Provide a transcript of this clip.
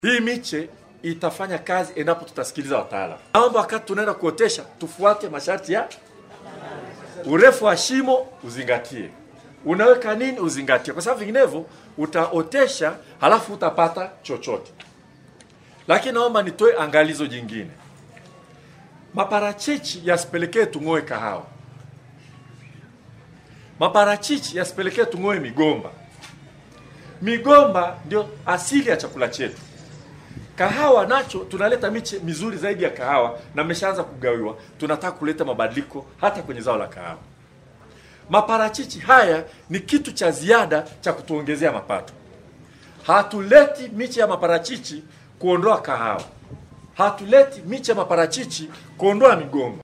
Hii miche itafanya kazi endapo tutasikiliza wataalamu. Naomba wakati tunaenda kuotesha tufuate masharti ya urefu wa shimo, uzingatie unaweka nini, uzingatie, kwa sababu vinginevyo utaotesha halafu utapata chochote. Lakini naomba nitoe angalizo jingine, maparachichi yasipelekee tung'oe kahawa, maparachichi yasipelekee tung'oe migomba. Migomba ndio asili ya chakula chetu. Kahawa nacho tunaleta miche mizuri zaidi ya kahawa na mmeshaanza kugawiwa. Tunataka kuleta mabadiliko hata kwenye zao la kahawa. Maparachichi haya ni kitu cha ziada cha kutuongezea mapato. Hatuleti miche ya maparachichi kuondoa kahawa, hatuleti miche ya maparachichi kuondoa migomba.